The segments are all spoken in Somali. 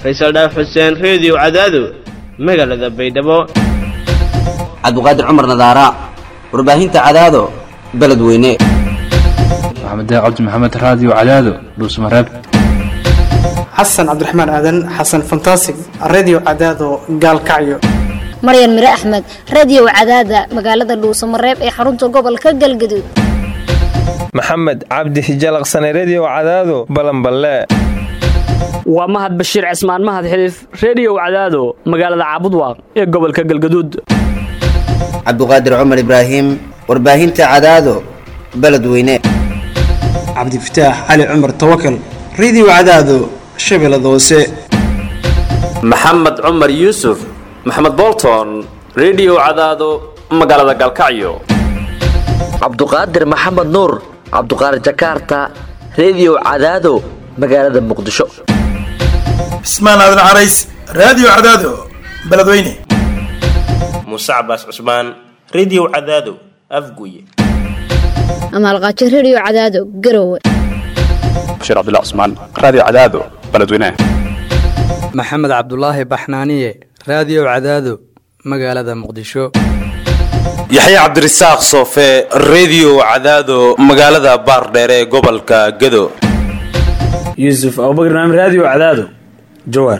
faysal dhaaf xuseen reediyo cadaado magaalada baydhabo cabdiqaadir cumar nadaara warbaahinta cadaado beledweyne maxamed cabdi maxamed raadiyo cadaado dhuusmareeb xasan cabdiraxmaan aadan xasan fantasig redio cadaado gaalkacyo maryan mire axmed radio cadaada magaalada dhuusamareeb ee xarunta gobolka galgaduud maxamed cabdi hijalaqsane redio cadaado balanballe waa mahad bashiir cismaan mahad xiliif reediyow cadaado magaalada caabudwaaq ee gobolka galgaduud cabdiqaadir cumar ibraahim warbaahinta cadaado beledweyne cabdifataax cali cumar tawakal redio cadaado shabeellada hoose maxamed cumar yuusuf maxamed bolton redio cadaado magaalada galkacyo cabduqaadir maxamed nuur cabduqaadir jakaarta redio cadaado magaalada muqdisho cismaan aadan carays raadiyo cadaado beledweyne muuse cabaas cusmaan redio cadaado afguye amaalqaajo redio cadaado garowe bashiir cabdilla cusmaan raadiyo cadaado beledweyne maxamed cabdulaahi baxnaaniye raadiyo cadaado magaalada muqdisho yaxya cabdirasaaq soofe redio cadaado magaalada baardheere ee gobolka gado yuusuf abubakr naam raadiyo cadaado jawaar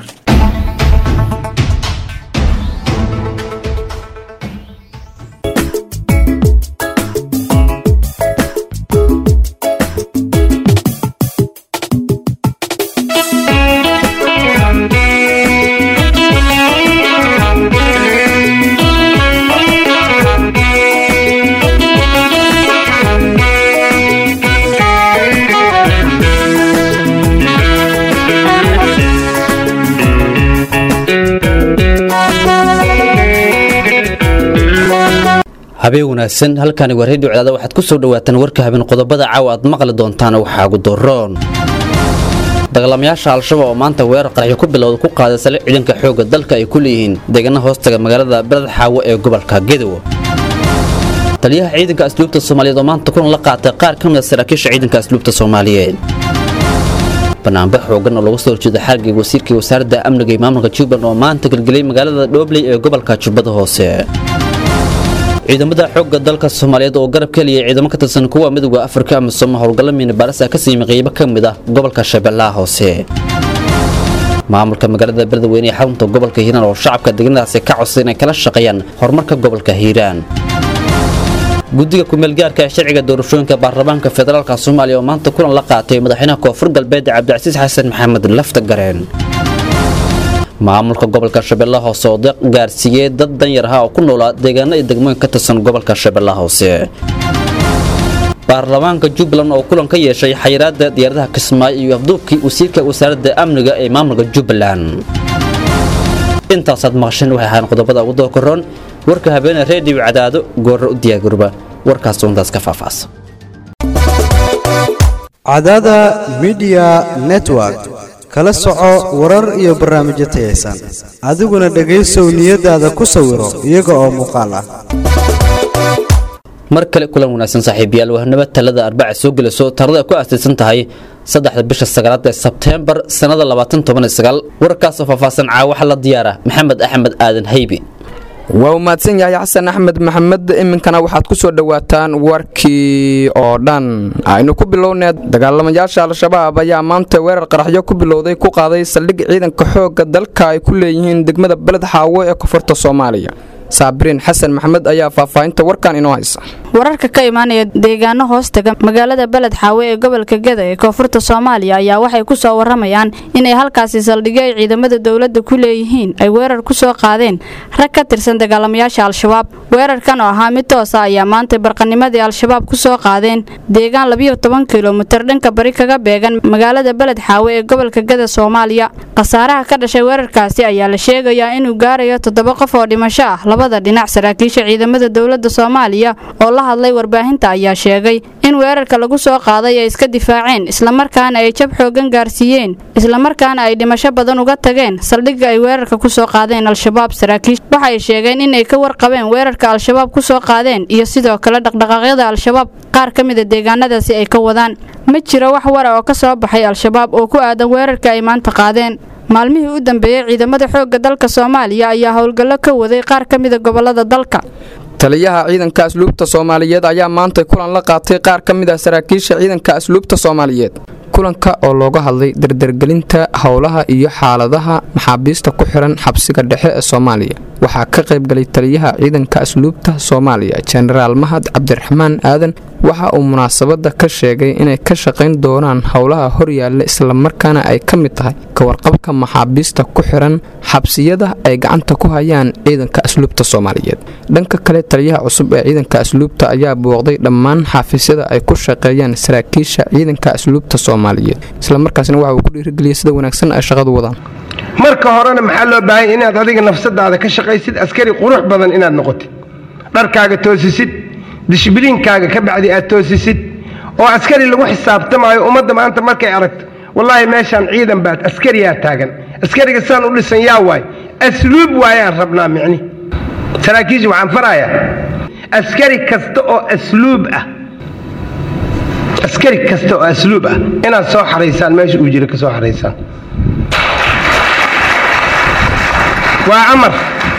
habeen wanaagsan halkani waa redio cadaada waxaad ku soo dhawaataan warka habeen qodobada caawa aad maqli doontaan waxaa ugu doroon dagaalamayaasha al-shabaab oo maanta weerar qaraxyo ku bilowda ku qaaday sale ciidanka xoogga dalka ay ku leeyihiin deegaana hoostaga magaalada beled xaawo ee gobolka gedow taliyaha ciidanka asluubta soomaaliyeed oo maanta kulan la qaatay qaar ka mid a saraakiisha ciidanka asluubta soomaaliyeed banaanbax xoogan oo lagu soo horjeeda xargii wasiirkii wasaaradda amniga iyo maamulka jubbaland oo maanta gelgelay magaalada dhoobley ee gobolka jubbada hoose ciidamada xoogga dalka soomaaliyeed oo garab ka heliyay ciidamo ka tirsan kuwa midowda afrika amisom howlgalla miinabaaris ah ka siimi qeybo ka mid ah gobolka shabeellaha hoose maamulka magaalada beledweyne ee xarunta gobolka hiiraan oo shacabka deegaanadaasi ka codsay inay kala shaqeeyaan horumarka gobolka hiiraan guddiga kumeelgaarka ee sharciga doorashooyinka baarlamaanka federaalk soomaaliya oo maanta kulan la qaatay madaxweynaha koonfur galbeed cabdicasiis xasan maxamed lafta gareen maamulka gobolka shabeellaha hoose oo deeq gaarsiiyey dad danyar aha oo ku noolaa deegaano iyo degmooyin ka tirsan gobolka shabeellaha hoose baarlamaanka jubbaland oo kulan ka yeeshay xayiraadda diyaaradaha kismaayo iyo afduubkii wasiirka wasaaradda amniga ee maamulka jubbaland intaasaad maqasheen waxay ahaan qodobada ugu dookaroon warka habeene reediyo cadaado goorra u diyaagaruba warkaas untaas ka faafaasa cadaada midiya network kala soco warar iyo barnaamijyo tayaysan adiguna dhegaysow niyadaada ku sawiro iyaga oo muuqaal ah mar kale kulan wanaagsan saaxiibayaal wahnaba talada arbaca soo gelayso tarada ku aasaysan tahay saddexda bisha sagaalaad ee sebteembar sannada labaatan toban iyo sagaal warkaasoo faahfaahsan caawaxa la diyaara maxamed axmed aadan haybi waa u mahadsan yahay xasan axmed maxamed iminkana waxaad ku soo dhowaataan warkii oo dhan aynu ku bilownee dagaalamayaasha al-shabaab ayaa maanta weerar qaraxyo ku bilowday ku qaaday saldhig ciidanka xoogga dalka ay ku leeyihiin degmada beled xaawo ee koonfurta soomaaliya saabiriin xasan maxamed ayaa faahfaahinta warkan inoo haysa wararka ka imaanaya deegaano hoostaga magaalada beled xaawe ee gobolka geda ee koonfurta soomaaliya ayaa waxay ku soo waramayaan inay halkaasi saldhigyo ay ciidamada dowladda ku leeyihiin ay weerar ku soo qaadeen rag ka tirsan dagaalamayaasha al-shabaab weerarkan oo ahaa mid toosa ayaa maanta barqanimadii al-shabaab ku soo qaadeen deegaan labiyo toban kilomitir dhanka bari kaga beegan magaalada beled xaawe ee gobolka geda soomaaliya khasaaraha ka dhashay weerarkaasi ayaa la sheegayaa inuu gaarayo toddoba qof oo dhimasho ah labada dhinac saraakiisha ciidamada dowladda soomaaliya oo la hadlay warbaahinta ayaa sheegay in weerarka lagu soo qaaday ay iska difaaceen islamarkaana ay jab xoogan gaarsiiyeen islamarkaana ay dhimasho badan uga tageen saldhigga ay weerarka ku soo qaadeen al-shabaab saraakiish waxay sheegeen inay ka warqabeen weerarka al-shabaab ku soo qaadeen iyo sidoo kale dhaqdhaqaaqyada al-shabaab qaar ka mida deegaanadaasi ay ka wadaan ma jiro wax wara oo ka soo baxay al-shabaab oo ku aadan weerarka ay maanta qaadeen maalmihii u dambeeyey ciidamada xoogga dalka soomaaliya ayaa howlgallo ka waday qaar ka mida gobolada dalka taliyaha ciidanka asluubta soomaaliyeed ayaa maantay kulan la qaatay qaar ka mid ah saraakiisha ciidanka asluubta soomaaliyeed kulanka oo looga hadlay dardargelinta howlaha iyo xaaladaha maxaabiista ku xiran xabsiga dhexe ee soomaaliya waxaa ka qaybgalay taliyaha ciidanka asluubta soomaaliya jenaraal mahad cabdiraxmaan aadan waxa uu munaasabada ka sheegay inay ka shaqayn doonaan howlaha horyaalla islamarkaana ay ka mid tahay kawarqabka maxaabiista ku xiran xabsiyada ay gacanta ku hayaan ciidanka asluubta soomaaliyeed dhanka kale taliyaha cusub ee ciidanka asluubta ayaa booqday dhammaan xaafisyada ay ku shaqeeyaan saraakiisha ciidanka asluubta soomaaliyeed islamarkaasna waxa uu ku dhiirigeliyay sida wanaagsan ay shaqadu wadaan marka horena maxaa loo baahanya inaad adiga nafsadaada ka shaqaysid askari qurux badan inaad noqotid dharkaaga toosisid dishbiliinkaaga ka bacdi aad toosisid oo askari lagu xisaabtamaayo ummadda maanta markay aragto wallaahi meeshaan ciidan baad askariyaa taagan askariga saan u dhisan yaa waay asluub waayaan rabnaa micni saraakiisha waxaan farayaa askari kasta oo asluub ah askari kasta oo asluub ah inaad soo xaraysaan meesha uu jira ka soo xaraysaan waa amar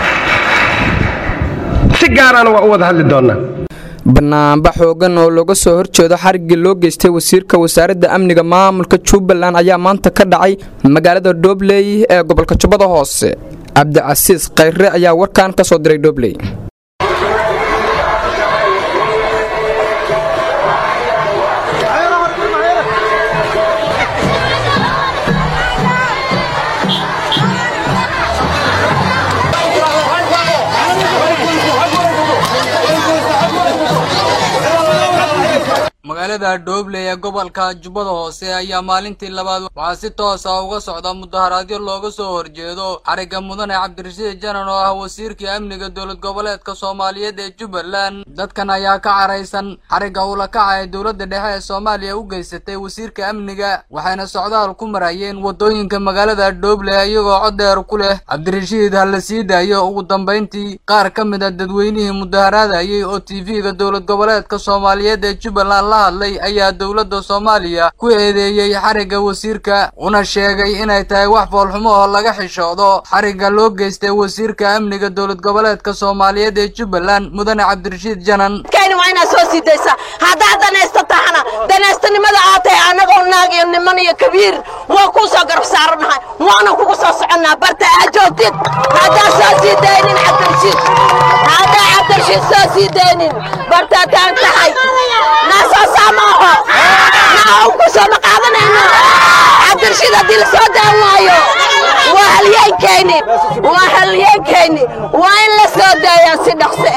si gaarana waa u wada hadli doonaa banaanba xoogan oo looga soo horjeedo xariggii loo geystay wasiirka wasaaradda amniga maamulka jubbaland ayaa maanta ka dhacay magaalada dhobley ee gobolka jubbada hoose cabdicasiis khayre ayaa warkan ka soo diray dhobley magaalada dhoobley ee gobolka jubbada hoose ayaa maalintii labaad waxaa si toosa uga socda mudaharaadyo looga soo horjeedo xarigga mudane cabdirashiid janan oo ah wasiirkii amniga dowlad goboleedka soomaaliyeed ee jubbaland dadkan ayaa ka caraysan xarigga ulakaca ee dowladda dhexe ee soomaaliya u geysatay wasiirka amniga waxayna socdaal ku marayeen waddooyinka magaalada dhoobley iyagoo cod dheer ku leh cabdirashiid ha la sii daayo ugu dambayntii qaar ka mid a dadweynihii mudaharaadayay oo tv-ga dowlad goboleedka soomaaliyeed ee jubbaland la hadlay ayaa dowladda soomaaliya ku eedeeyey xarigga wasiirka una sheegay inay tahay wax foolxumo oo laga xishoodo xarigga loo geystay wasiirka amniga dowlad goboleedka soomaaliyeed ee jubbaland mudane cabdirashiid janan waa inaad soo sii daysaa haddaad danaysta tahana danaystanimada aad tahay annagoo naag iyo niman iyo kabiir waa kuu soo garab saaranahay waana kugu soo soconnaa barta aad joogtid haddaad soo sii daynin cabdirashiid haddaa cabdirashiid soo sii daynin bartaa taan tahay naasoo saamaaho naa ku soo ma qaadanayno cabdirashiid haddii la soo daan waayo waa halyeenkayni waa halyeenkayni waa in la soo daayaa si dhaqso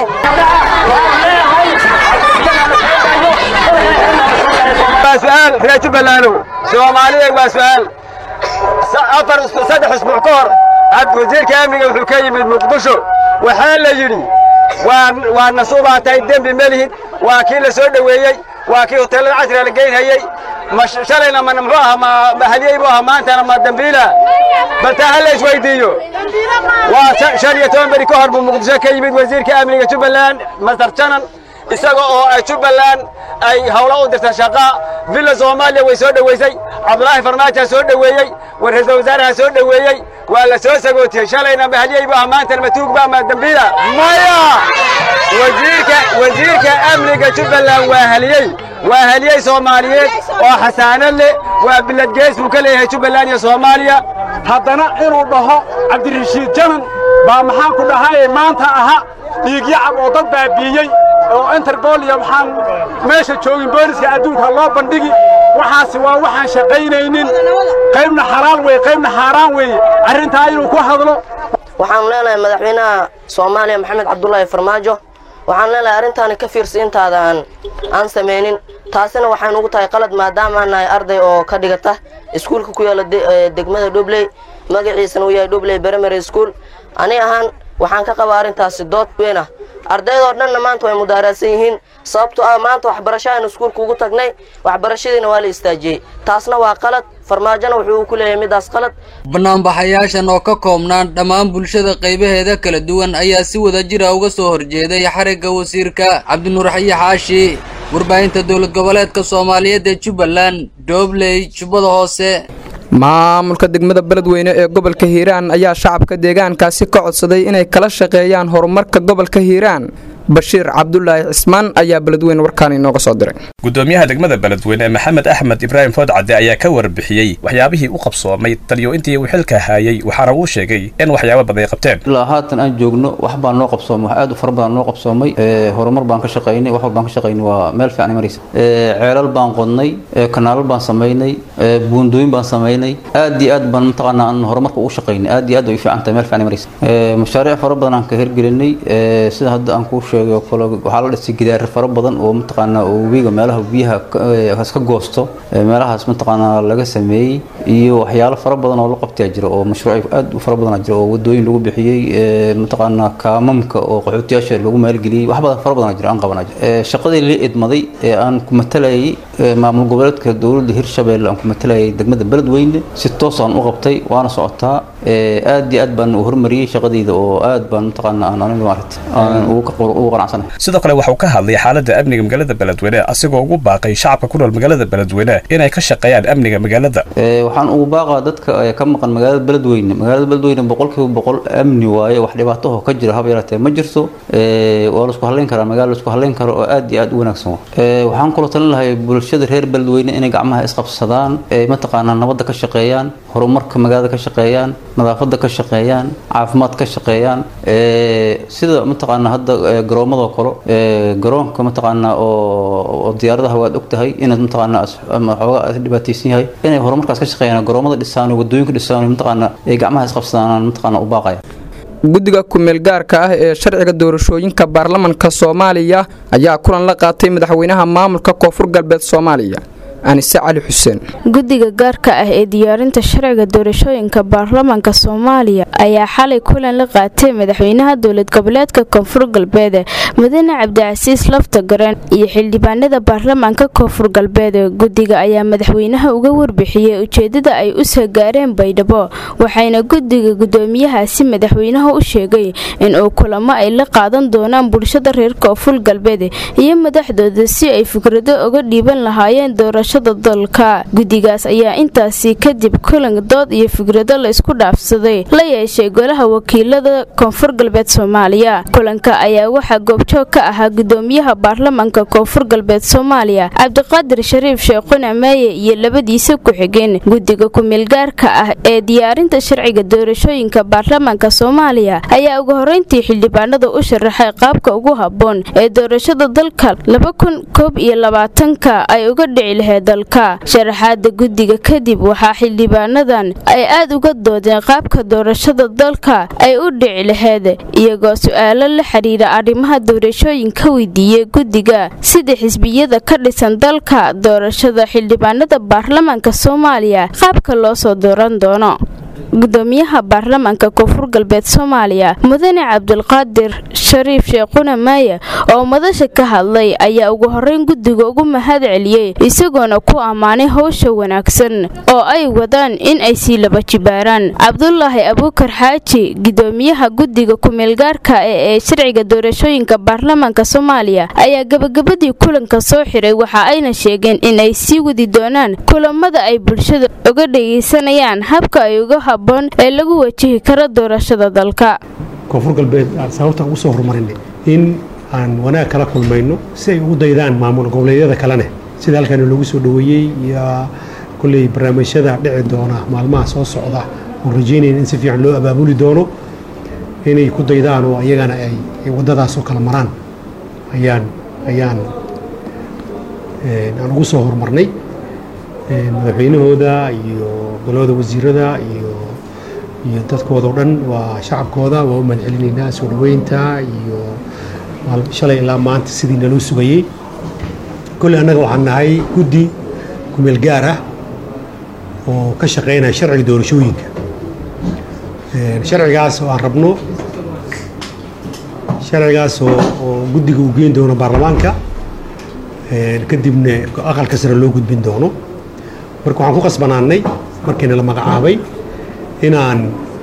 waa su'aal reer jubbalandow soomaaliya waa su'aal afar saddex usbuuc ka hor wasiirka amniga wuxuu ka yimid muqdisho waxaa la yidhi waa nasuubaa tahay dembi ma lihid waa kii la soo dhoweeyey waa kii hoteellada casriga la geynhayey shalayna ma muxuu ahaa ma haliyey buu ahaa maantana ma dambiila baltaa ha la isweydiiyo waa shan iyo toban beri ka hor buu muqdisho ka yimid wasiirka amniga jubbaland masar janan isaga oo ay jubbaland ay howlo u dirta shaqa villa soomaaliya way soo dhoweysay cabdulaahi farmaajo soo dhoweeyey ra-iisul wasaaraha soo dhoweeyey waa la soo sagootiyey shalayna mahaliyey bu maantana matuug ba ma dambiila maya wasiirka wasiirka amniga jubbaland waa haliyey waa haliyey soomaaliyeed oo xasaanad leh waa biladgees buu ka leeyahay jubbaland iyo soomaaliya haddana inuu dhaho cabdirashiid janan baa maxaan ku dhahay maanta aha dhiigyacab oo dad baabiiyey oo interbol iyo waxaan meesha joogin booliska adduunka loo bandhigi waxaasi waa waxaan shaqaynaynin qaybna xalaal weye qaybna xaaraan weeye arrintaa inuu ku hadlo waxaanu leenahay madaxweynaha soomaaliya maxamed cabdulaahi farmaajo waxaan leenahay arrintaani ka fiirsa intaada aan aan samaynin taasina waxay nugu tahay qalad maadaama aan nahay arday oo ka dhigata iskuulka ku yaala degmada dhobley magaciisana uu yahay dhobley primary school ani ahaan waxaan ka qabaa arrintaasi dood weyn ah ardaydoo dhanna maanta way mudaaraadsan yihiin sababtoo ah maanta waxbarasho aynu iskuulka ugu tagnay waxbarashadiina waa la istaajiyey taasna waa qalad farmaajona wuxuu ku leeyahay midaas qalad banaanbaxayaashan oo ka koobnaan dhammaan bulshada qaybaheeda kala duwan ayaa si wada jira uga soo horjeeday xarigga wasiirka cabdinuur xayi xaashi warbaahinta dowlad goboleedka soomaaliyeed ee jubbaland doobley jubbada hoose maamulka degmada beledweyne ee gobolka hiiraan ayaa shacabka deegaankaasi ka codsaday inay kala shaqeeyaan horumarka gobolka hiiraan bashiir cabdulaahi cismaan ayaa beledweyne warkaan inooga soo diray gudoomiyaha degmada beledweyne maxamed axmed ibraahim foodcadde ayaa ka warbixiyey waxyaabihii u qabsoomay taliyo intii uu xilka haayay waxaana uu sheegay in waxyaabo badan ay qabteen ilaa haatan aan joogno wax baan noo qabsoomay wax aad u fara badan noo qabsoomay horumar baan ka shaqaynay wax walbaan ka shaqaynay waa meel fiican maraysa ceelal baan qodnay kanaalal baan samaynay buundooyin baan samaynay aad iyo aad baan mataqaanaa aan horumarka ugu shaqaynay aad iyo aad way fiican tahay meel fiican maraysa mashaariic fara badan aan ka hirgelinay sida hadda aan kuu sheegay oo kale waxaa la dhisay gidaar fara badan oo mataqaanaa oo webiga meelaha biyaha ka goosto meelahaas mataqaanaa laga sameeyey iyo waxyaalo fara badan oo la qabtaa jira oo mashruuc aad u fara badan jira oo wadooyin lagu bixiyey mataqaanaa kaamamka oo qaxootiyaasha lagu maalgeliyey wax badan fara badan jira aan qabanaa jira shaqadii la idmaday ee aan ku matalayay maamul goboleedka dowladda hirshabeelle aan ku matalayay degmada beledweyne si toos aan u qabtay waana socotaa aad iyo aad baan u hormariyey shaqadayda oo aad baan mataqaanaa aan aniga maaragta aan ugu qanacsanahay sidoo kale waxuu ka hadlay xaaladda amniga magaalada beledweyne asigoo ugu baaqay shacabka ku nool magaalada beledweyne inay ka shaqeeyaan amniga magaalada waxaan ugu baaqaa dadka ka maqan magaalada beledweyne magaalada beledweyne boqolkiiba boqol amni waaye wax dhibaataho ka jira haba yaraatee ma jirto waa laisku halayn karaa magaala laisku halayn karo oo aad iyo aad u wanaagsan waxaan kaloo talin lahay bulshada reer beledweyne inay gacmaha isqabsadaan mataqaanaa nabadda ka shaqeeyaan horumarka magaalada ka shaqeeyaan nadaafadda ka shaqeeyaan caafimaad ka shaqeeyaan sida mataqaanaa hadda garoomadoo kale garoonka mataqaanaa oo diyaaradaha waad ogtahay inaad mataqaanaa xoogaa dhibaataysan yahay inay horumarkaas ka shaqeeyaan garoomada dhisaan wadooyinka dhisaan mataqaanaa ay gacmaha isqabsadaan mataqaanaa u baaqaya guddiga kumeel gaarka ah ee sharciga doorashooyinka baarlamanka soomaaliya ayaa kulan la qaatay madaxweynaha maamulka koonfur galbeed soomaaliya anise cali xuseen guddiga gaarka ah ee diyaarinta sharciga doorashooyinka baarlamaanka soomaaliya ayaa xalay kulan la qaatay madaxweynaha dowlad goboleedka koonfur galbeed mudane cabdicasiis lafta gareen iyo xildhibaanada baarlamaanka koonfur galbeed guddiga ayaa madaxweynaha uga warbixiyey ujeedada ay u soo gaareen baydhabo waxayna guddiga gudoomiyahaasi madaxweynaha u sheegay inuu kulamo ay la qaadan doonaan bulshada reer koonfur galbeed iyo madaxdooda si ay fikrado uga dhiiban lahaayeen doorasho dalka guddigaas ayaa intaasi kadib kulan dood iyo fikrado la isku dhaafsaday la yeeshay golaha wakiilada koonfur galbeed soomaaliya kulanka ayaa waxaa goobjoog ka ahaa gudoomiyaha baarlamaanka koonfur galbeed soomaaliya cabdiqaadir shariif sheekhuna meeye iyo labadiisa ku-xigeen guddiga kumeelgaarka ah ee diyaarinta sharciga doorashooyinka baarlamaanka soomaaliya ayaa ugu horeyntii xildhibaanada u sharaxay qaabka ugu habboon ee doorashada dalka ay uga dhici lahayd dalka sharaxaada guddiga kadib waxaa xildhibaanadan ay aad uga doodeen qaabka doorashada dalka ay u dhici lahayd iyagoo su-aalo la xiriira arrimaha doorashooyinka weydiiyey guddiga sida xisbiyada ka dhisan dalka doorashada xildhibaanada baarlamaanka soomaaliya qaabka loo soo dooran doono gudoomiyaha baarlamaanka koonfur galbeed soomaaliya mudane cabdulqaadir shariif sheekhuna maaye oo madasha ka hadlay ayaa ugu horeyn guddiga ugu mahad celiyey isagoona ku ammaanay howsha wanaagsan oo ay wadaan in ay sii laba jibaaraan cabdulaahi abuukar xaaji gudoomiyaha guddiga kumeelgaarka ee ee sharciga doorashooyinka baarlamaanka soomaaliya ayaa gabagabadii kulanka soo xiray waxa ayna sheegeen in ay sii wadi doonaan kulamada ay bulshada uga dhegaysanayaan habka ay uga habboon ee lagu wajihi karo doorashada dalka koonfur galbeed sababtaan ugu soo horumarinay in aan wanaag kala kulmayno si ay ugu daydaan maamul goboleedyada kalene sida halkan loogu soo dhoweeyey iyo kulley barnaamijyada dhici doona maalmaha soo socda oon rajeynayna in si fiican loo abaabuli doono inay ku daydaan oo iyagana ay waddadaasoo kala maraan ayaan ayaan aan ugu soo horumarnay madaxweynahooda iyo golada wasiirada iyo iyo dadkooda o dhan waa shacabkooda waa u mahadcelinaynaa soo dhaweynta iyo shalay ilaa maanta sidii naloo sugayey kolley annaga waxaan nahay guddi kumeel gaar ah oo ka shaqeynaya sharciga doorashooyinka sharcigaas oo aan rabno sharcigaas oo oo guddiga uu geyn doono baarlamaanka kadibna aqalka sare loo gudbin doono marka waxaan ku qasbanaanay markiina la magacaabay inaan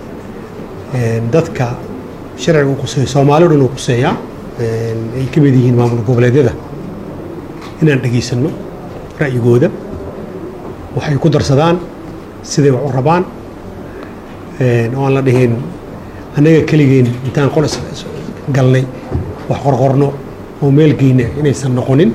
dadka sharciga uu quseeyo soomaali o dhan uu quseeyaa ay ka mid yihiin maamul goboleedyada inaan dhegaysanno ra'yigooda waxay ku darsadaan siday wax u rabaan oo aan la dhihin annaga keligeen intaan qol galnay wax qorqorno oo meelgeyna inaysan noqonin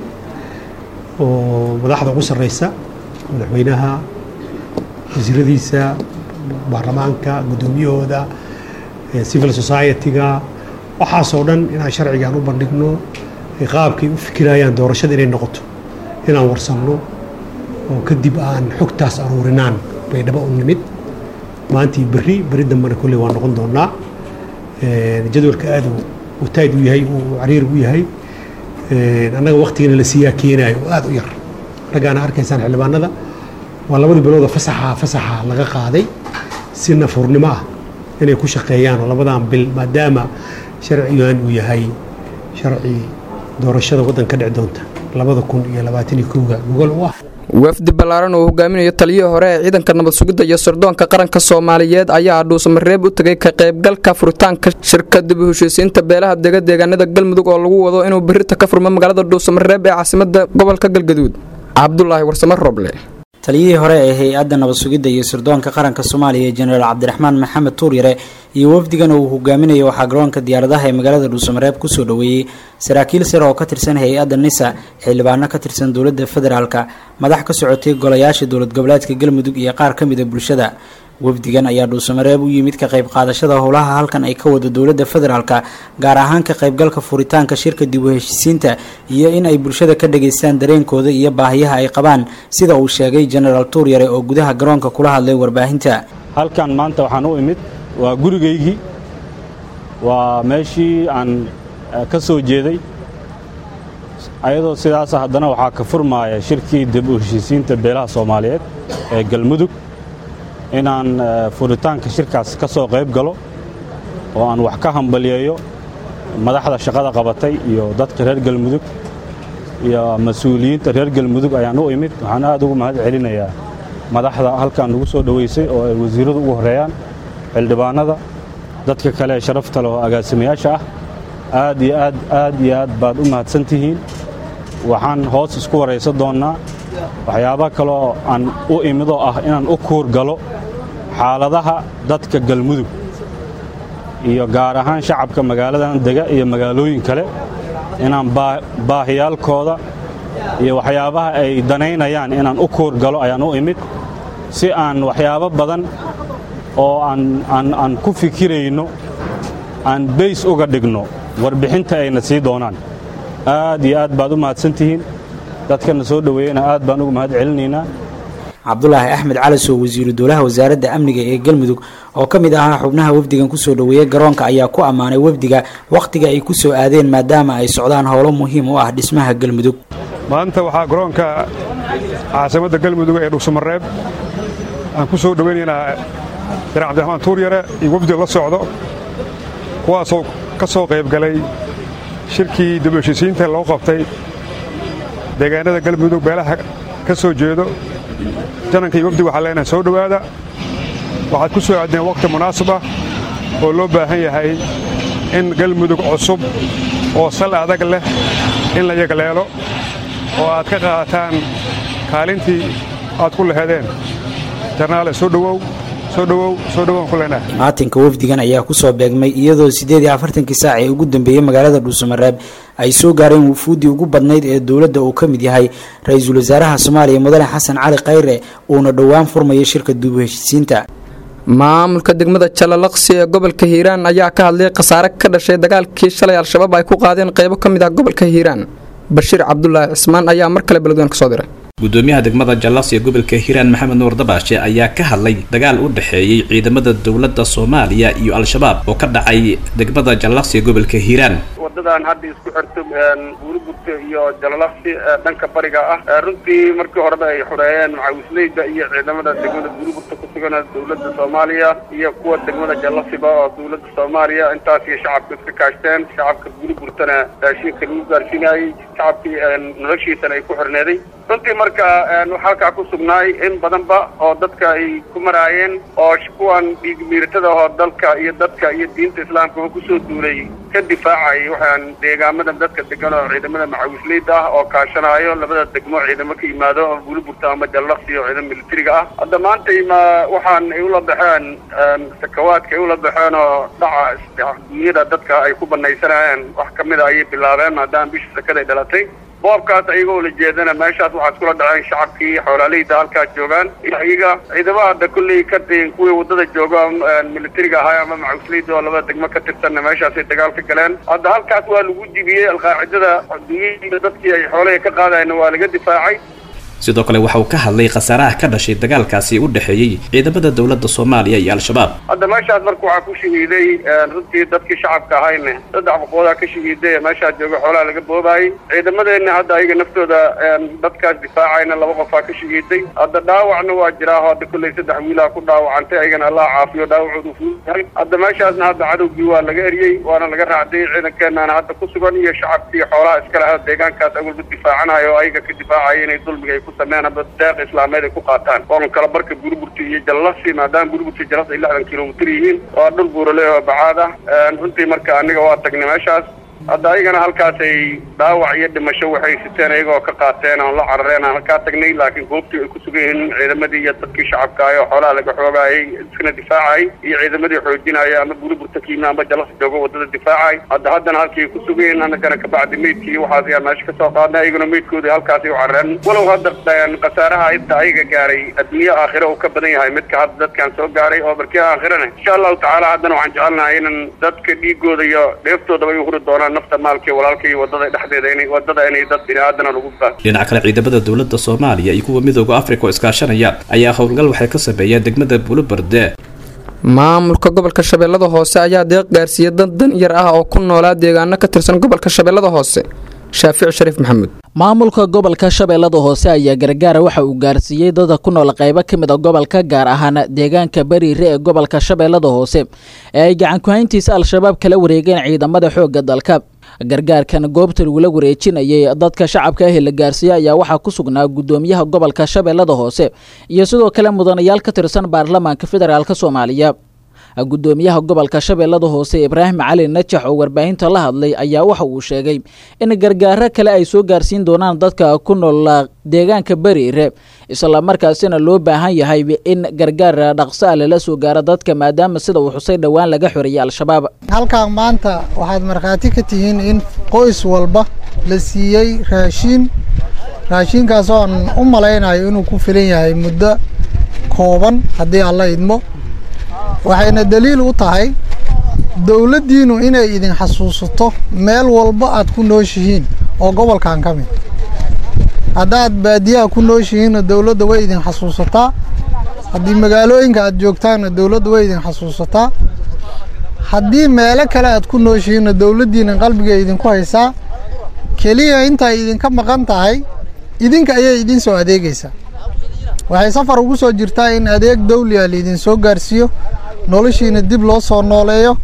oo madaxda ugu sarreysa madaxweynaha wasiiradiisa baarlamaanka guddoomiyahooda civil society-ga waxaasoo dhan inaan sharcigaan u bandhigno ay qaabkay u fikirayaan doorashada inay noqoto inaan warsanno oo kadib aan xogtaas aruurinaan baydhabo u nimid maantii berri berri dambena kolley waa noqon doonaa jadwalka aad uu tayd u yahay uu cariir u yahay annaga waktigana la siiyaa keenaayo oo aad u yar raggaana arkaysaan xildhibaanada waa labadii bilooda fasaxa fasaxa laga qaaday si nafurnimo ah inay ku shaqeeyaan oo labadan bil maadaama sharcigan uu yahay sharci doorashada waddan ka dhici doonta labada kun iyo labaatan iyo kowga gogol u ah wafdi ballaaran oo hogaaminayo taliyihii hore ee ciidanka nabad sugidda iyo sirdoonka qaranka soomaaliyeed ayaa dhuusamareeb u tegay ka qaybgalka furitaanka shirka dib u heshiisiinta beelaha dega deegaanada galmudug oo lagu wado inuu berita ka furmo magaalada dhuusamareeb ee caasimada gobolka galgaduud cabdulaahi warsame roble taliyihii hore ee hay-adda nabad sugidda iyo sirdoonka qaranka soomaaliya jenaraal cabdiraxmaan maxamed tuuryare iyo wafdigan uu hogaaminayo waxaa garoonka diyaaradaha ee magaalada dhuusamareeb kusoo dhoweeyey saraakiil sare oo ka tirsan hay-adda nisa xildhibaano ka tirsan dowladda federaalka madax ka socotay golayaasha dowlad goboleedka galmudug iyo qaar ka mida bulshada wafdigan ayaa dhuusamareeb u yimid ka qayb qaadashada howlaha halkan ay ka wada dowladda federaalka gaar ahaan ka qaybgalka furitaanka shirka dib u heshiisiinta iyo in ay bulshada ka dhageystaan dareenkooda iyo baahiyaha ay qabaan sida uu sheegay jenaraal tuuryare oo gudaha garoonka kula hadlay warbaahinta halkan maanta waxaan u imid waa gurigaygii waa meeshii aan ka soo jeeday ayadoo sidaasa haddana waxaa ka furmaaya shirkii dib u heshiisiinta beelaha soomaaliyeed ee galmudug inaan furitaanka shirkaas ka soo qayb galo oo aan wax ka hambalyeeyo madaxda shaqada qabatay iyo dadka reer galmudug iyo mas-uuliyiinta reer galmudug ayaan u imid waxaan aad ugu mahad celinayaa madaxda halkan nagu soo dhoweysay oo ay wasiirradu ugu horreeyaan xildhibaanada dadka kale ee sharafta leh oo agaasimayaasha ah aad iyo aad aad iyo aad baad u mahadsan tihiin waxaan hoos isku waraysan doonnaa waxyaaba kaleoo aan u imidoo ah inaan u kuur galo xaaladaha dadka galmudug iyo gaar ahaan shacabka magaaladan dega iyo magaalooyin kale inaan baahiyaalkooda iyo waxyaabaha ay danaynayaan inaan u kuur galo ayaan u imid si aan waxyaabo badan oo aan ku fikirayno aan bays uga dhigno warbixinta ayna sii doonaan aad iyo aad baad u mahadsantihiin dadkana soo dhoweeyena aad baan ugu mahad celinaynaa cabdulaahi axmed calasow wasiiru dowlaha wasaaradda amniga ee galmudug oo ka mid ahaa xubnaha wafdigan kusoo dhoweeyey garoonka ayaa ku ammaanay wafdiga wakhtiga ay ku soo aadeen maadaama ay socdaan howlo muhiim u ah dhismaha galmudug maanta waxaa garoonka caasimadda galmudug ee dhuusamareeb aan ku soo dhoweynaynaa janaal cabdiraxmaan tuuryare iyo wafdi la socdo kuwaasoo ka soo qayb galay shirkii dib u heshiisiinta loo qabtay deegaanada galmudug beelaha ka soo jeedo jananka iyo wafdi waxaa leenahay soo dhowaada waxaad ku soo aadeen wakhti munaasib ah oo loo baahan yahay in galmudug cusub oo sal adag leh in la yagleelo oo aad ka qaadataan kaalintii aad ku laheedeen jarnaale soo dhowow soo dhowow soo dhowaan ku leenahay maatinka wafdigan ayaa kusoo beegmay iyadoo siddeed iyo afartankii saac ee ugu dambeeyey magaalada dhuusamareeb ay soo gaareen wufuuddii ugu badnayd ee dowladda uu ka mid yahay ra-iisul wasaaraha soomaaliya mudane xasan cali khayre uuna dhowaan furmayo shirka dib u heshiisiinta maamulka degmada jalalaqsi ee gobolka hiiraan ayaa ka hadlay khasaare ka dhashay dagaalkii shalay al-shabaab ay ku qaadeen qaybo ka mid ah gobolka hiiraan bashiir cabdulaahi cismaan ayaa mar kale beledweyne ka soo diray gudoomiyaha degmada jallas ee gobolka hiiraan maxamed nuur dabaashe ayaa ka hadlay dagaal u dhexeeyey ciidamada dowladda soomaaliya iyo al-shabaab oo ka dhacay degmada jallas ee gobolka hiiraan wadadan hadda isku xirto buurigurta iyo jalalaqsi dhanka bariga ah runtii markii horeba ay xoreeyeen macawisleyda iyo ciidamada degmada buurigurta ku sugan dowladda soomaaliya iyo kuwa degmada jallasiba oo dowladda soomaaliya intaas iyo shacabka iska kaashteen shacabka buurigurtana raashinka lagu gaarsiinayey shacabkii noloshiisana ay ku xirneeday runtii marka marka waxaa halkaa ku sugnaay in badanba oo dadka ay ku maraayeen oo kuwan dhiig miiratada oo dalka iyo dadka iyo diinta islaamkaba kusoo duulay ka difaacay waxaan deegaamada dadka degan oo ciidamada macawisleyda ah oo kaashanaayo labada degmo ciidamo ka yimaado oo buliburta ama jallaqsi oo ciidamo militariga ah hadda maanta ma waxaan ay ula baxeen sakawaadka ay ula baxeen oo dhaca dunyada dadka ay ku banaysanayeen wax kamid a ayay bilaabeen maadaama bisha sakaday dhalatay boobkaas ayagoo la jeedana meeshaas waxaa iskula dhaceen shacabkii xoolaaleyda halkaas joogaan iyaga ciidamada hadda kulley ka kuwii wadada jooga militariga ahaa ama macawisleyda oo labada degmo ka tirsanna meeshaasay dagaal ka galeen hadda halkaas waa lagu jibiyey alqaacidada dunyada dadkii ay xoolaha ka qaadayna waa laga difaacay sidoo kale waxa uu ka hadlay khasaaraha ka dhashay dagaalkaasi u dhexeeyey ciidamada dowladda soomaaliya iyo al-shabaab hadda meeshaas marka waxaa ku shahiiday runtii dadkii shacabka ahayne saddex boqoodaa ka shahiiday meeshaas jooga xoolaha laga boobaayey ciidamadeenna hadda ayaga naftooda dadkaas difaacayna laba qofaa ka shahiiday hadda dhaawacna waa jiraa oo hadda kolley saddex wiilaa ku dhaawacantay ayagana allah caafiyo dhaawacoodu fuuyahay hadda meeshaasna hadda cadowgii waa laga eriyey waana laga raacday ciidankeenana hadda ku sugan iyo shacabkii xoolaha iskale ha deegaankaas awalba difaacanayo oo ayaga ka difaacaya inay dulmiga ay ku sameeyaan ama deeq islaameed ay ku qaataan oon kala barka buurburta iyo jallasi maadaama buurburta jallas ay lixdan kilomitir yihiin waa dhul buurale oo bacaad ah runtii marka aniga waa tagnay meeshaas hadda ayagana halkaasay dhaawac iyo dhimasho waxay siteen ayagoo ka qaateen oon la carareen aan halkaa tagnay laakiin goobtii ay ku sugan yihiin ciidamadii iyo dadkii shacabka ah oo xoolaha laga xoogaayay iskana difaacay iyo ciidamadii xoojinaya ama buuriburta kiima ama jalas joogo wadada difaacay hadda haddana halkii ku sugan yihiin annagana kabacdi meydkii waxaas ayaa meesha kasoo qaadnay ayaguna meydkoodii halkaasay u carareen walow hadda khasaaraha inta ayaga gaaray adduunyo aakhira uu ka badan yahay midka hadda dadkan soo gaaray oo barkii aakhirana insha allahu tacaala haddana waxaan jecelnahay inan dadka dhiigooda iyo dheeftoodaba ay huri doonaan nafta maalkii walaalka iyo wadada dhexdeeda inay wadada inay dad biniaadana lagu baa dhinaca kale ciidamada dowladda soomaaliya iyo kuwa midooda afrika oo iskaashanaya ayaa howlgal waxay ka sameeyeen degmada buuloberde maamulka gobolka shabeellada hoose ayaa deeq gaarsiiyey dad dan yar ah oo ku noolaa deegaano ka tirsan gobolka shabeellada hoose shaafic shariif maxamuud maamulka gobolka shabeellada hoose ayaa gargaara waxa uu gaarsiiyey dada ku nool qaybo ka mid a gobolka gaar ahaan deegaanka bariire ee gobolka shabeellada hoose ee ay gacan ku-hayntiisa al-shabaab kala wareegeen ciidamada xoogga dalka gargaarkan goobta lagula wareejinayay dadka shacabka ah ee la gaarsiiyey ayaa waxaa ku sugnaa gudoomiyaha gobolka shabeellada hoose iyo sidoo kale mudanayaal ka tirsan baarlamaanka federaalk soomaaliya gudoomiyaha gobolka shabeellada hoose ibraahim cali najax oo warbaahinta la hadlay ayaa waxa uu sheegay in gargaaro kale ay soo gaarsiin doonaan dadka ku nool deegaanka bariire islamarkaasina loo baahan yahay in gargaar dhaqso ah lala soo gaaro dadka maadaama sida uu xusay dhowaan laga xoreeyay al-shabaab halkan maanta waxaad markhaati ka tihiin in qoys walba la siiyey raashiin raashiinkaas oo aan u malaynayo inuu ku filan yahay muddo kooban haddii alla idmo waxayna daliil u tahay dowladdiinnu inay idin xasuusato meel walba aad ku nooshihiin oo gobolkan ka mid haddaad baadiyaha ku nooshihiinna dowladda way idin xasuusataa haddii magaalooyinka aad joogtaanna dowladda way idin xasuusataa haddii meelo kale aad ku nooshihiinna dowladdiinna qalbiga idinku haysaa keliya intay idinka maqan tahay idinka ayay idin soo adeegaysaa waxay safar ugu soo jirtaa in adeeg dawliya laidin soo gaarsiiyo noloshiina dib loo soo nooleeyo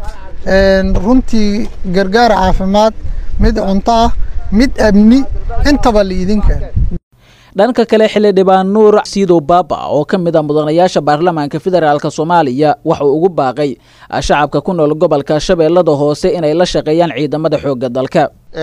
runtii gargaar caafimaad mid cunto ah mid amni intaba laidin keeno dhanka kale xildhibaan nuur siidow baaba oo ka mid a mudanayaasha baarlamaanka federaalk soomaaliya waxa uu ugu baaqay shacabka ku nool gobolka shabeellada hoose inay la shaqeeyaan ciidamada xoogga dalka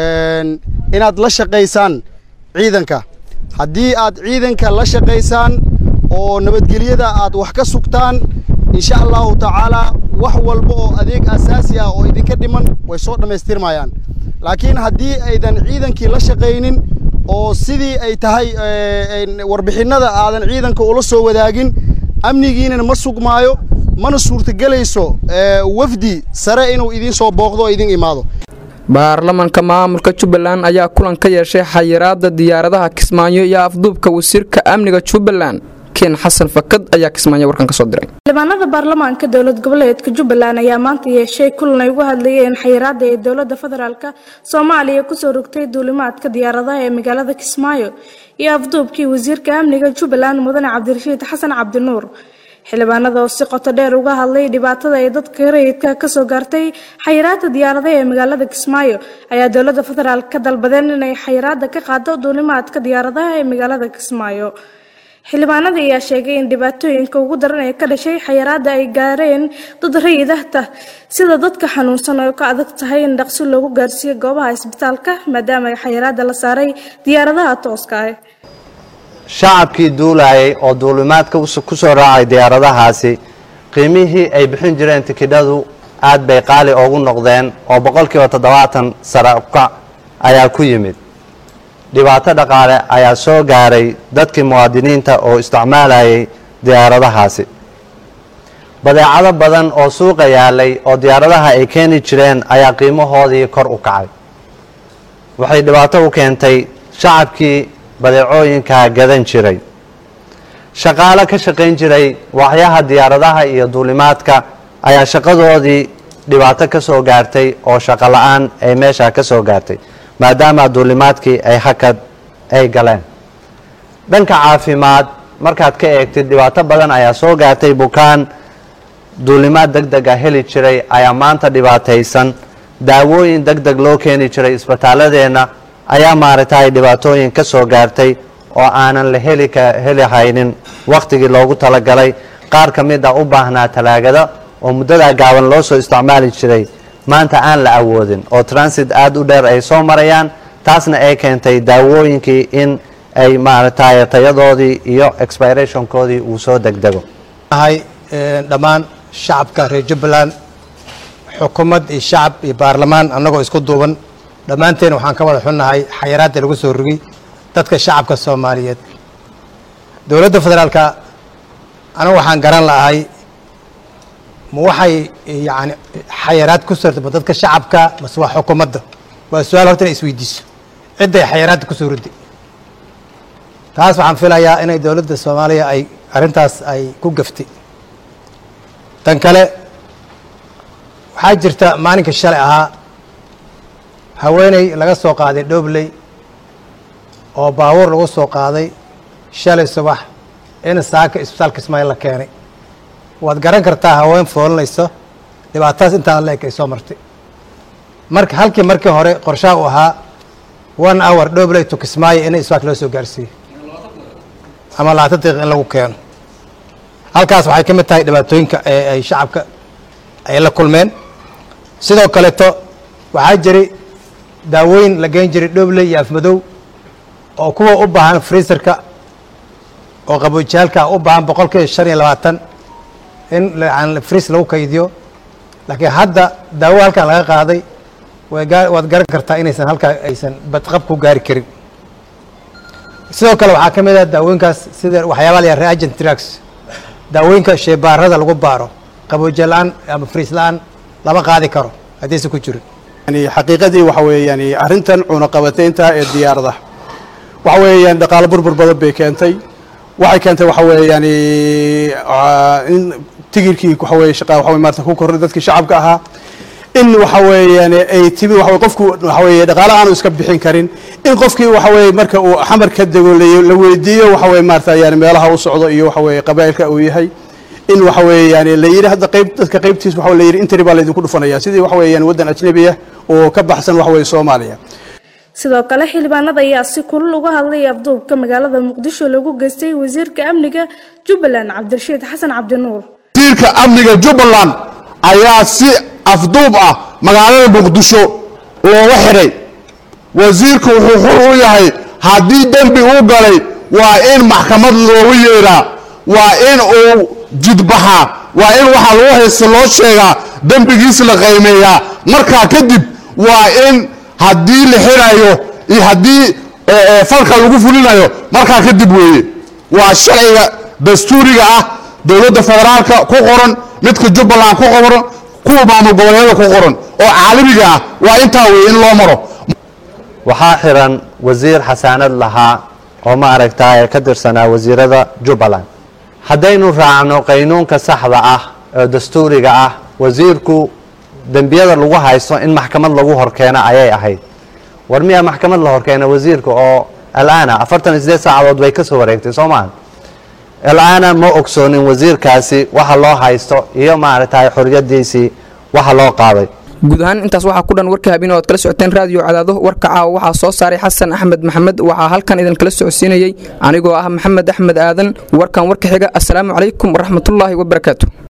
inaad la shaqaysaan ciidanka haddii aad ciidanka la shaqaysaan oo nabadgelyada aad wax ka sugtaan insha allahu tacaalaa wax walba oo adeeg asaasi ah oo idinka dhiman way soo dhammaystirmayaan laakiin haddii aydan ciidankii la shaqaynin oo sidii ay tahay warbixinnada aadan ciidanka ula soo wadaagin amnigiinana ma sugmaayo mana suurtagelayso wafdi sare inuu idiin soo booqdo oo idin imaado baarlamanka maamulka jubbaland ayaa kulan ka yeeshay xayiraada diyaaradaha kismaayo iyo afduubka wasiirka amniga jubbaland ken xasan fakad ayaa kismaayo warkan ka soo diray xildhibaanada baarlamaanka dowlad goboleedka jubbaland ayaa maanta yeeshay kulan ay uga hadlayeen xayiraada ee dowlada federaalk soomaaliya kusoo rogtay duulimaadka diyaaradaha ee magaalada kismaayo iyo afduubkii wasiirka amniga jubbaland mudane cabdirashiid xasan cabdinuur xildhibaanada oo si qoto dheer uga hadlay dhibaatada ay dadka rayidka kasoo gaartay xayiraada diyaaradaha ee magaalada kismaayo ayaa dowlada federaalk ka dalbadeen inay xayiraada ka qaado duulimaadka diyaaradaha ee magaalada kismaayo xildhibaanada ayaa sheegay in dhibaatooyinka ugu daran ee ka dhashay xayiraada ay gaareen dad rayid ah sida dadka xanuunsan oo ka adag tahay in dhaqsi loogu gaarsiiyo goobaha isbitaalka maadaama ay xayiraada la saaray diyaaradaha tooska ah shacabkii duulayay oo duulimaadka ku soo raacay diyaaradahaasi qiimihii ay bixin jireen tikidhadu aad bay qaali ugu noqdeen oo boqolkiiba toddobaatan sare ukac ayaa ku yimid dhibaato dhaqaale ayaa soo gaaray dadkii muwaadiniinta oo isticmaalayay diyaaradahaasi badeecado badan oo suuqa yaalay oo diyaaradaha ay keeni jireen ayaa qiimahoodii kor u kacay waxay dhibaato u keentay shacabkii badeecooyinka gadan jiray shaqaale ka shaqayn jiray waaxyaha diyaaradaha iyo duulimaadka ayaa shaqadoodii dhibaato ka soo gaartay oo shaqo la-aan ay meesha ka soo gaartay maadaama duulimaadkii ay hakad ay galeen dhanka caafimaad markaad ka eegtid dhibaato badan ayaa soo gaartay bukaan duulimaad deg deg a heli jiray ayaa maanta dhibaataysan daawooyin deg deg loo keeni jiray isbitaaladeenna ayaa maaragtay dhibaatooyin ka soo gaartay oo aanan la heli heli haynin wakhtigii loogu talagalay qaar ka mid a u baahnaa talaagada oo muddadaa gaaban loo soo isticmaali jiray maanta aan la awoodin oo transit aada u dheer ay soo marayaan taasna ay keentay daawooyinkii in ay maaragtay tayadoodii iyo expirationkoodii uu soo degdego dhammaan shacabka reer jubbaland xukuumad iyo shacab iyo baarlamaan annagoo isku duuban dhammaanteen waxaan ka wada xunnahay xayiraadda lagu soo rogay dadka shacabka soomaaliyeed dowladda federaalka anigu waxaan garan lahay ma waxay yani xayiraad ku sortaba dadka shacabka mase waa xukuumadda waa su-aal horta inay isweydiiso cidday xayiraadda kusoo rudday taas waxaan filayaa inay dowladda soomaaliya ay arrintaas ay ku gaftay tan kale waxaa jirta maalinka shalay ahaa haweeney laga soo qaaday dhobley oo baabuur lagu soo qaaday shalay subax in saaka isbitaalka ismaail la keenay waad garan kartaa haween foolinayso dhibaatadaas intaan la eg ay soo martay marka halkii markii hore qorshaha uu ahaa one hour dhobley to kismaayo in isbitaalka loo soo gaarsiiyo ama labaatan daqiiq in lagu keeno halkaas waxay ka mid tahay dhibaatooyinka ee ay shacabka ay la kulmeen sidoo kaleeto waxaa jiray daawooyin la geen jiray dhobley iyo afmadow oo kuwa u baahan freeserka oo qaboojiyaalka u baahan boqol kiiba shan iyo labaatan in frees lagu kaydiyo laakiin hadda daawo halkan laga qaaday waad garan kartaa inaysan halkaa aysan badqab ku gaari karin sidoo kale waxaa ka mid ah daawooyinkaas sida waxyaabaa la yaha reagent drugs daawooyinka sheebaarada lagu baaro qaboojiya la-aan ama friis la-aan lama qaadi karo haddaysan ku jirin yani xaqiiqadii waxa weeyaan arrintan cunaqabataynta ee diyaaradaha waxa weeyaan dhaqaalo burbur badan bay keentay waxay keentay waxa weeyaan in tigirkii waxa weeye shaqa waxa weye maarata ku korray dadkii shacabka ahaa in waxa weeyaan ay timi waxa weye qofku waxa weeye dhaqaale aanu iska bixin karin in qofkii waxa weeye marka uu xamar ka dego la weydiiyo waxa weye maarata yani meelaha u socdo iyo waxa weeye qabaa'ilka uu yahay in waxa weeye yani la yidhi hadda qayb dadka qaybtiis waxa la yidhi intari baa laydinku dhufanaya sidii waxa weeye yani waddan ajnabi ah oo ka baxsan waxa weeye soomaaliya sidoo kale xildhibaanada ayaa si kulul uga hadlay afduubka magaalada muqdisho lagu geystay wasiirka amniga jubbaland cabdirashiid xasan cabdinuur wasiirka amniga jubbaland ayaa si afduub ah magaalada muqdisho looga xidhay wasiirku wuxuu xur u yahay haddii dembi uu galay waa in maxkamad loogu yeedhaa waa in uu jidbaxaa waa in waxaa lagu haysta loo sheegaa dembigiis la qaymeeyaa markaa kadib waa in haddii la xidhayo iyo haddii falka lagu fulinayo markaa kadib weeye waa sharciga dastuuriga ah dowladda federaalka ku qoran midka jubbaland ku qoran kuwa maamul goboleedyada ku qoran oo caalamiga ah waa intaa weeye in loo maro waxaa xiran wasiir xasaanad lahaa oo ma aragtay ka tirsanaa wasiirada jubbaland haddaynu raacno qaynuunka saxda ah oo dastuuriga ah wasiirku dembiyada lagu haysto in maxkamad lagu horkeeno ayay ahayd war miyaa maxkamad la horkeena wasiirka oo alaana afartan iyo sideed saacadood bay ka soo wareegtay soo maaha ilaana ma ogsoonin wasiirkaasi waxa loo haysto iyo maaragtay xorriyadiisii waxa loo qaaday guud ahaan intaas waxaa ku dhan warka habeen oo aad kala socoteen raadiyo cadaado warka caawa waxaa soo saaray xasan axmed maxamed waxaa halkan idin kala socodsiinayey anigoo ah maxamed axmed aadan warkan warka xiga assalaamu calaykum waraxmatullaahi wabarakaatu